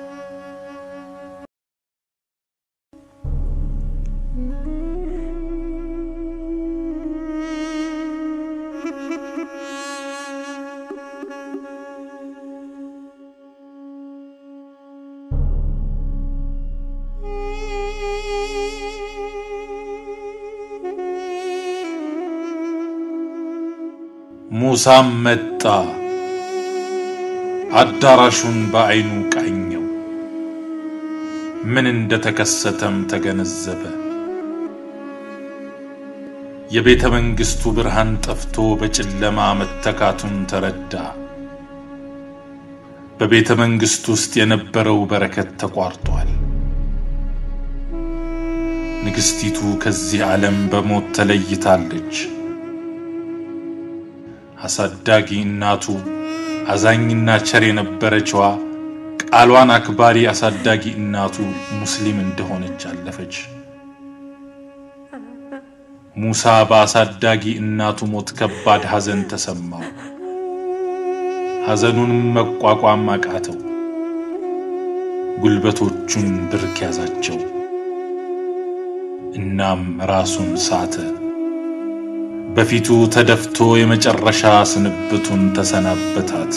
ሙሳም መጣ፣ አዳራሹን በዐይኑ ቃኘው። ምን እንደተከሰተም ተገነዘበ። የቤተ መንግሥቱ ብርሃን ጠፍቶ በጨለማ መተካቱን ተረዳ። በቤተ መንግሥቱ ውስጥ የነበረው በረከት ተቋርጧል። ንግሥቲቱ ከዚህ ዓለም በሞት ተለይታለች። አሳዳጊ እናቱ አዛኝና ቸር የነበረችዋ ቃሏን አክባሪ አሳዳጊ እናቱ ሙስሊም እንደሆነች አለፈች። ሙሳ በአሳዳጊ እናቱ ሞት ከባድ ሐዘን ተሰማው። ሐዘኑንም መቋቋም አቃተው። ጉልበቶቹን ብርክ ያዛቸው። እናም ራሱን ሳተ። በፊቱ ተደፍቶ የመጨረሻ ስንብቱን ተሰናበታት።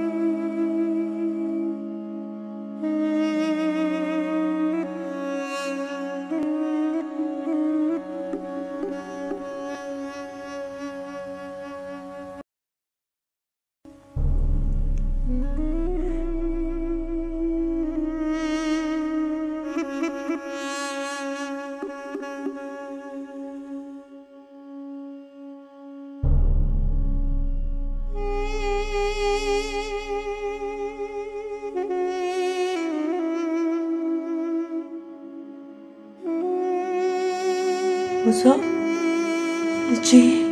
ሙሳ ልጄ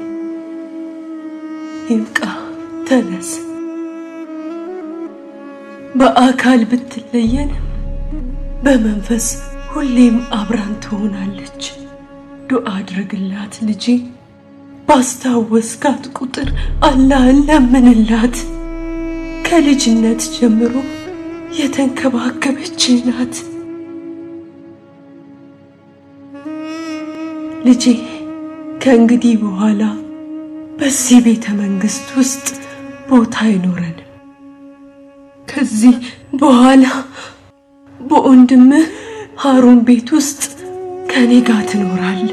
ይብቃ፣ ተነስ። በአካል ብትለየንም በመንፈስ ሁሌም አብራን ትሆናለች። ዱዓ አድርግላት ልጄ። ባስታወስካት ቁጥር አላህን ለምንላት። ከልጅነት ጀምሮ የተንከባከበች ናት። ልጄ ከእንግዲህ በኋላ በዚህ ቤተ መንግስት ውስጥ ቦታ አይኖረንም። ከዚህ በኋላ በወንድምህ ሃሩን ቤት ውስጥ ከኔ ጋር ትኖራለህ።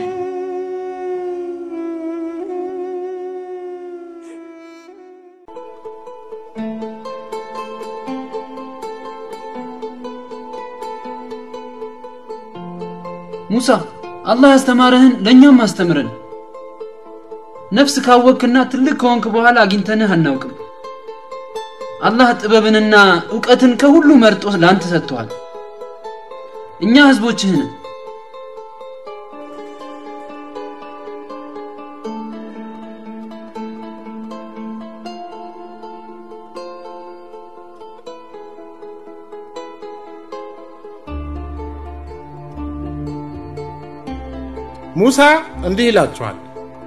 ሙሳ አላህ ያስተማረህን ለእኛም አስተምረን። ነፍስ ካወክና ትልቅ ከሆንክ በኋላ አግኝተንህ አናውቅም። አላህ ጥበብንና እውቀትን ከሁሉ መርጦ ለአንተ ሰጥቶሃል። እኛ ህዝቦችህ ነን። ሙሳ እንዲህ ይላችኋል፣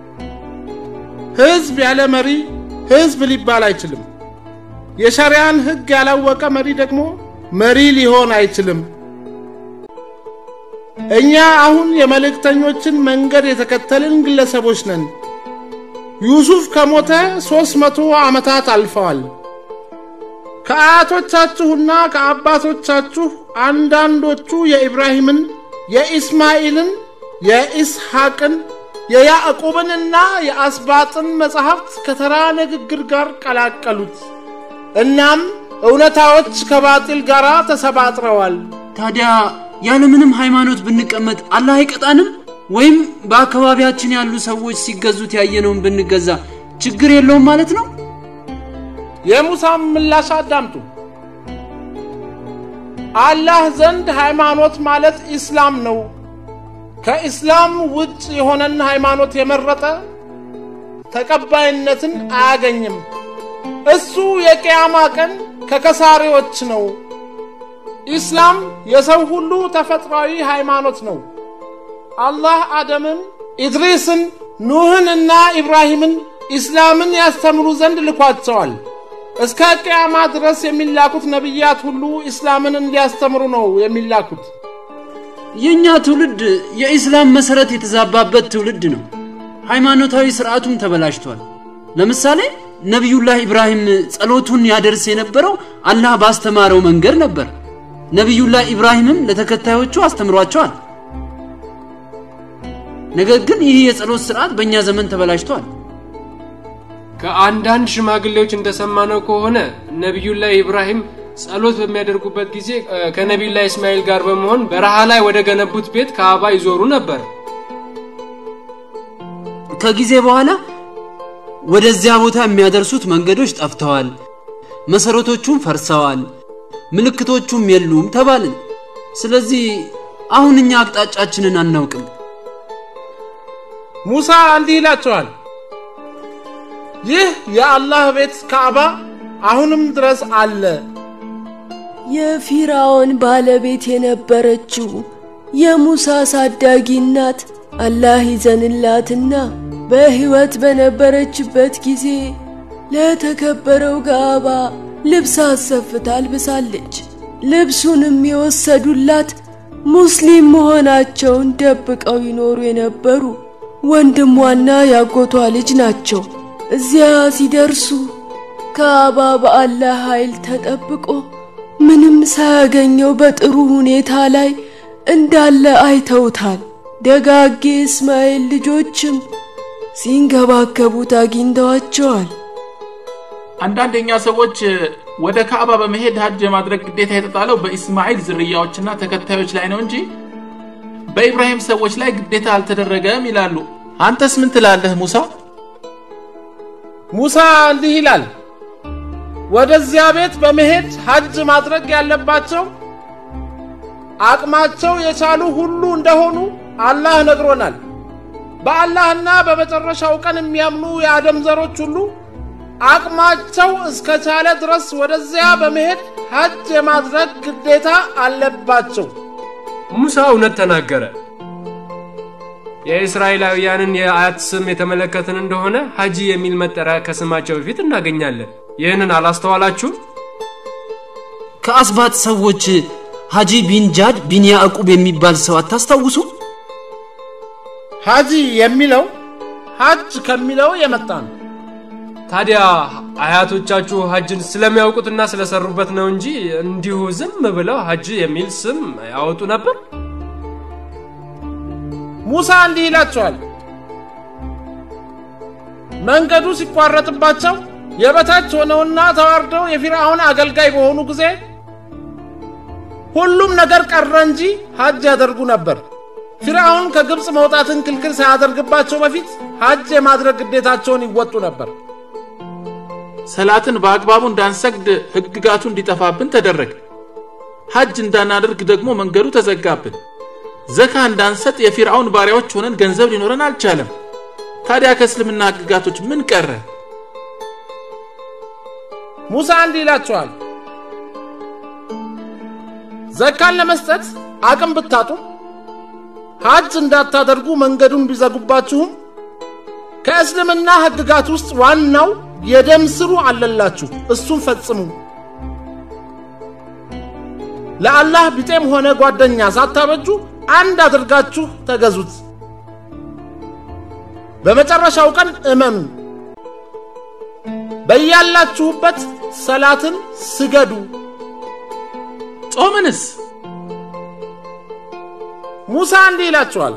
ህዝብ ያለ መሪ ህዝብ ሊባል አይችልም። የሸሪያን ህግ ያላወቀ መሪ ደግሞ መሪ ሊሆን አይችልም። እኛ አሁን የመልእክተኞችን መንገድ የተከተልን ግለሰቦች ነን። ዩሱፍ ከሞተ ሦስት መቶ ዓመታት አልፈዋል። ከአያቶቻችሁና ከአባቶቻችሁ አንዳንዶቹ የኢብራሂምን፣ የኢስማኤልን፣ የኢስሐቅን፣ የያዕቁብንና የአስባጥን መጻሕፍት ከተራ ንግግር ጋር ቀላቀሉት። እናም እውነታዎች ከባጢል ጋር ተሰባጥረዋል። ታዲያ ያለምንም ሃይማኖት ብንቀመጥ አላህ አይቀጣንም? ወይም በአካባቢያችን ያሉ ሰዎች ሲገዙት ያየነውን ብንገዛ ችግር የለውም ማለት ነው? የሙሳም ምላሽ አዳምጡ። አላህ ዘንድ ሃይማኖት ማለት ኢስላም ነው። ከኢስላም ውጭ የሆነን ሃይማኖት የመረጠ ተቀባይነትን አያገኝም። እሱ የቅያማ ቀን ከከሳሪዎች ነው። ኢስላም የሰው ሁሉ ተፈጥሯዊ ሃይማኖት ነው። አላህ አደምን፣ ኢድሪስን፣ ኑህንና ኢብራሂምን ኢስላምን ያስተምሩ ዘንድ ልኳቸዋል። እስከ ቅያማ ድረስ የሚላኩት ነቢያት ሁሉ ኢስላምን እንዲያስተምሩ ነው የሚላኩት። የእኛ ትውልድ የኢስላም መሰረት የተዛባበት ትውልድ ነው። ሃይማኖታዊ ስርዓቱም ተበላሽቷል። ለምሳሌ ነቢዩላህ ኢብራሂም ጸሎቱን ያደርስ የነበረው አላህ ባስተማረው መንገድ ነበር። ነቢዩላህ ኢብራሂምም ለተከታዮቹ አስተምሯቸዋል። ነገር ግን ይህ የጸሎት ስርዓት በእኛ ዘመን ተበላሽቷል። ከአንዳንድ ሽማግሌዎች እንደሰማነው ከሆነ ነቢዩላህ ኢብራሂም ጸሎት በሚያደርጉበት ጊዜ ከነቢዩላህ እስማኤል ጋር በመሆን በረሃ ላይ ወደ ገነቡት ቤት ካዕባ ይዞሩ ነበር። ከጊዜ በኋላ ወደዚያ ቦታ የሚያደርሱት መንገዶች ጠፍተዋል፣ መሰረቶቹም ፈርሰዋል፣ ምልክቶቹም የሉም ተባልን። ስለዚህ አሁን እኛ አቅጣጫችንን አናውቅም። ሙሳ እንዲህ ይላቸዋል፣ ይህ የአላህ ቤት ካዕባ አሁንም ድረስ አለ። የፊራውን ባለቤት የነበረችው የሙሳ ሳዳጊ እናት አላህ ይዘንላትና በሕይወት በነበረችበት ጊዜ ለተከበረው ካዕባ ልብስ አሰፍታ አልብሳለች። ልብሱንም የወሰዱላት ሙስሊም መሆናቸውን ደብቀው ይኖሩ የነበሩ ወንድሟና ያጎቷ ልጅ ናቸው። እዚያ ሲደርሱ ካዕባ በአላህ ኃይል ተጠብቆ ምንም ሳያገኘው በጥሩ ሁኔታ ላይ እንዳለ አይተውታል። ደጋጌ እስማኤል ልጆችም ሲንከባከቡት አግኝተዋቸዋል። አንዳንድ የኛ ሰዎች ወደ ካዕባ በመሄድ ሀጅ የማድረግ ግዴታ የተጣለው በኢስማኤል ዝርያዎችና ተከታዮች ላይ ነው እንጂ በኢብራሂም ሰዎች ላይ ግዴታ አልተደረገም ይላሉ። አንተስ ምን ትላለህ ሙሳ? ሙሳ እንዲህ ይላል፣ ወደዚያ ቤት በመሄድ ሀጅ ማድረግ ያለባቸው አቅማቸው የቻሉ ሁሉ እንደሆኑ አላህ ነግሮናል። በአላህና በመጨረሻው ቀን የሚያምኑ የአደም ዘሮች ሁሉ አቅማቸው እስከ ቻለ ድረስ ወደዚያ በመሄድ ሀጅ የማድረግ ግዴታ አለባቸው። ሙሳ እውነት ተናገረ። የእስራኤላውያንን የአያት ስም የተመለከትን እንደሆነ ሀጂ የሚል መጠሪያ ከስማቸው በፊት እናገኛለን። ይህንን አላስተዋላችሁም? ከአስባት ሰዎች ሀጂ ቢን ጃድ ቢን ያዕቁብ የሚባል ሰው አታስታውሱ? ሀጂ የሚለው ሀጅ ከሚለው የመጣ ነው። ታዲያ አያቶቻችሁ ሀጅን ስለሚያውቁትና ስለሰሩበት ነው እንጂ እንዲሁ ዝም ብለው ሀጅ የሚል ስም ያወጡ ነበር? ሙሳ እንዲህ ይላቸዋል፣ መንገዱ ሲቋረጥባቸው የበታች ሆነውና ተዋርደው የፊርዓውን አገልጋይ በሆኑ ጊዜ ሁሉም ነገር ቀረ እንጂ ሀጅ ያደርጉ ነበር። ፊርዓውን ከግብፅ መውጣትን ክልክል ሳያደርግባቸው በፊት ሀጅ የማድረግ ግዴታቸውን ይወጡ ነበር። ሰላትን በአግባቡ እንዳንሰግድ ህግጋቱ እንዲጠፋብን ተደረገ። ሀጅ እንዳናደርግ ደግሞ መንገዱ ተዘጋብን። ዘካ እንዳንሰጥ የፊርዓውን ባሪያዎች ሆነን ገንዘብ ሊኖረን አልቻለም። ታዲያ ከእስልምና ህግጋቶች ምን ቀረ? ሙሳ እንዲህ ይላቸዋል፣ ዘካን ለመስጠት አቅም ብታጡ ሀጅ እንዳታደርጉ መንገዱን ቢዘጉባችሁም ከእስልምና ህግጋት ውስጥ ዋናው የደም ስሩ አለላችሁ፣ እሱን ፈጽሙ። ለአላህ ቢጤም ሆነ ጓደኛ ሳታበጁ አንድ አድርጋችሁ ተገዙት። በመጨረሻው ቀን እመኑ። በያላችሁበት ሰላትን ስገዱ። ጾምንስ? ሙሳ እንዲህ ይላችኋል፣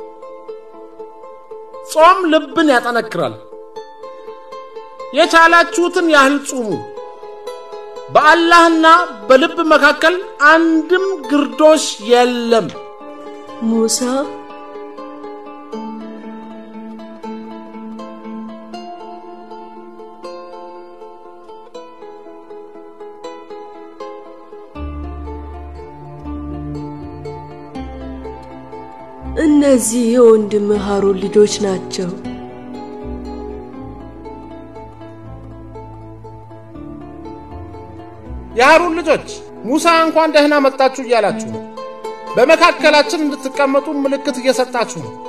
ጾም ልብን ያጠነክራል። የቻላችሁትን ያህል ጹሙ። በአላህና በልብ መካከል አንድም ግርዶሽ የለም። ሙሳ እነዚህ የወንድም ሃሩን ልጆች ናቸው። የሃሩን ልጆች ሙሳ እንኳን ደህና መጣችሁ እያላችሁ ነው። በመካከላችን እንድትቀመጡ ምልክት እየሰጣችሁ ነው።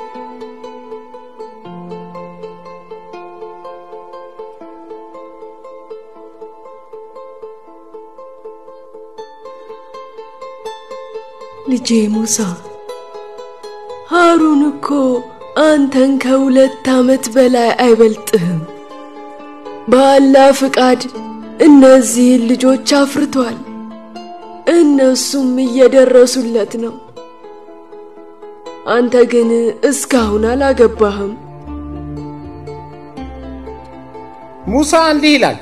ልጄ ሙሳ ሃሩን እኮ አንተን ከሁለት ዓመት በላይ አይበልጥህም። በአላህ ፍቃድ እነዚህን ልጆች አፍርቷል። እነሱም እየደረሱለት ነው። አንተ ግን እስካሁን አላገባህም። ሙሳ እንዲህ ይላል፣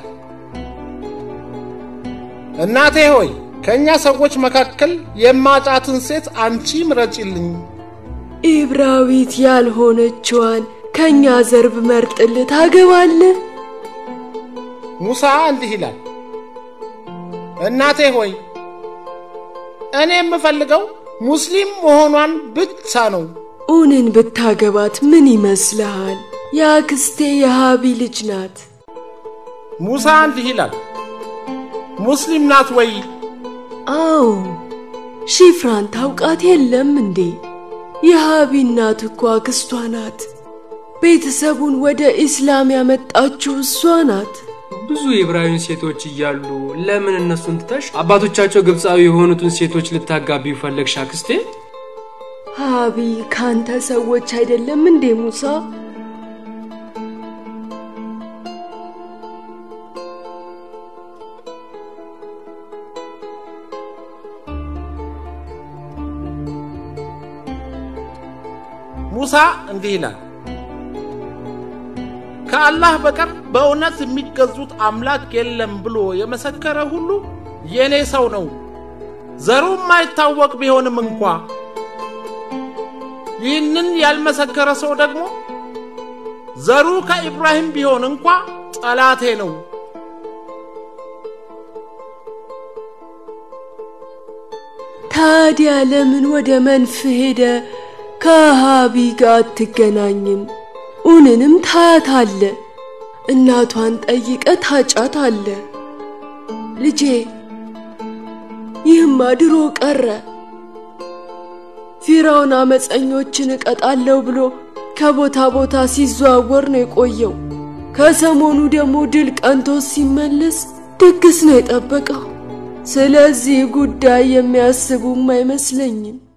እናቴ ሆይ ከእኛ ሰዎች መካከል የማጫትን ሴት አንቺ ምረጪልኝ። ኢብራዊት ያልሆነችዋን ከእኛ ዘር ብመርጥልህ ታገባለህ? ሙሳ እንዲህ ይላል፣ እናቴ ሆይ እኔ የምፈልገው ሙስሊም መሆኗን ብቻ ነው። ኡንን ብታገባት ምን ይመስልሃል? የአክስቴ የሃቢ ልጅ ናት። ሙሳ እንዲህ ይላል፣ ሙስሊም ናት ወይ? አዎ፣ ሺፍራን ታውቃት የለም እንዴ? የሃቢ እናት እኮ አክስቷ ናት። ቤተሰቡን ወደ ኢስላም ያመጣችው እሷ ናት። ብዙ የዕብራውያን ሴቶች እያሉ ለምን እነሱን ትተሽ አባቶቻቸው ግብፃዊ የሆኑትን ሴቶች ልታጋቢው ፈለግሽ አክስቴ? ሃቢ ካንተ ሰዎች አይደለም እንዴ ሙሳ? ሙሳ እንዲህ ይላል፣ ከአላህ በቀር በእውነት የሚገዙት አምላክ የለም ብሎ የመሰከረ ሁሉ የእኔ ሰው ነው፣ ዘሩ የማይታወቅ ቢሆንም እንኳ። ይህንን ያልመሰከረ ሰው ደግሞ ዘሩ ከኢብራሂም ቢሆን እንኳ ጠላቴ ነው። ታዲያ ለምን ወደ መንፍ ሄደ ከሃቢ ጋር አትገናኝም? ኡንንም ታያታለ፣ እናቷን ጠይቀ ታጫት አለ። ልጄ ይህማ ድሮ ቀረ። ፊራውን አመፀኞችን እቀጣለሁ ብሎ ከቦታ ቦታ ሲዘዋወር ነው የቆየው። ከሰሞኑ ደግሞ ድል ቀንቶ ሲመለስ ድግስ ነው የጠበቀው። ስለዚህ ጉዳይ የሚያስቡም አይመስለኝም።